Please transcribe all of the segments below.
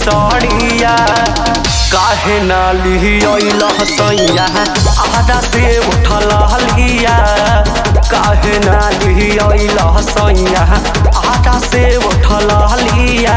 सड़िया काहे ना लिहियल सैया आधा से उठल हलिया काहे ना लिहियल सैया आधा से उठल हलिया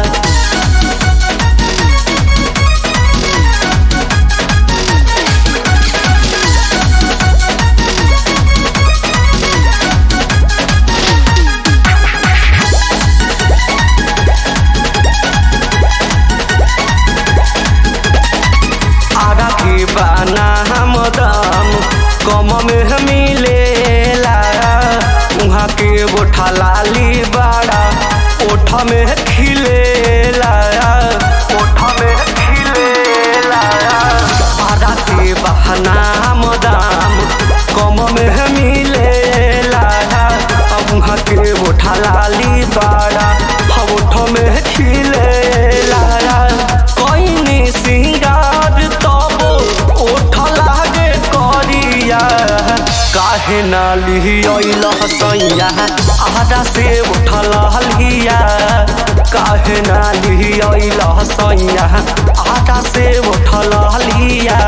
आगा के बाना हम दाम कम में मिलेला उहाँ के गोठा लाली बड़ा ओठ में खिलेला ओठ में खिलेला आगा के बहाना हम दाम कम में मिलेला अब उहाँ के गोठा लाली बड़ा ओठ में खिलेला कइनी सिंगार तब ओठ लागे करिया काहे ना लिहियल सैया आधा से उठल हलिया काहे ना लिहियल सैया आधा से उठल हलिया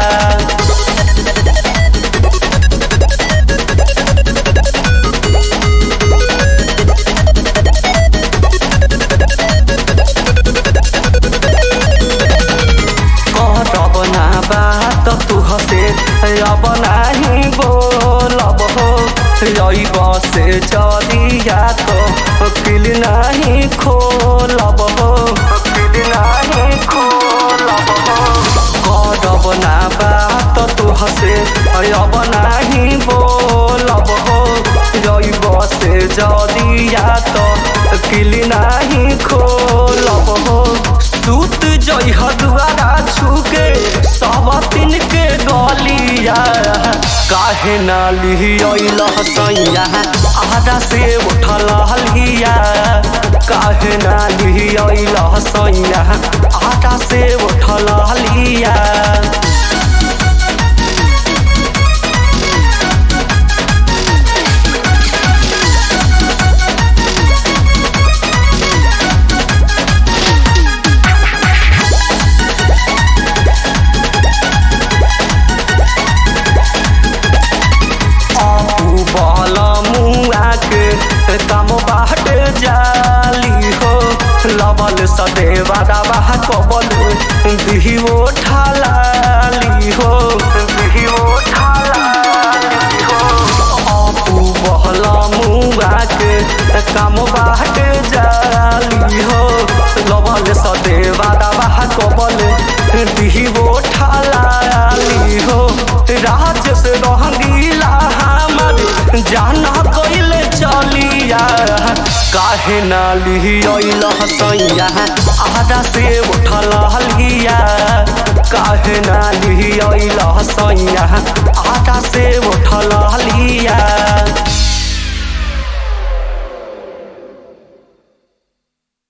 करब ना बात तू हसे अब नाही बोलब हो रईब से जरिया तो किल नाही खोलब हो किल नाही खोलब हो करब ना बात तू हसे अब नाही बोलब हो रईब से जरिया तो किल नाही खोलब हो सूत जई दुआरा छुके सब दिन के गलिया काहे ना लिहियल सैया आधा से उठल हलिया काहे ना लिहियल सैया आधा से उठल हलिया अपू बल मुआ के कम बाट जाली हो लबल सदेवा दबा कबल दिहिओ ठालाली हो दिहिओ ठालाली हो अपू बहल मुआ के कम बाट जाली हो लबल सदेवा दबा कबल दिहिओ ठालाली हो राज से रंगीला हमर जाना कइले चलिया काहे ना लिहियल सैया आधा से उठल हलिया काहे ना लिहियल सैया आधा से उठल हलिया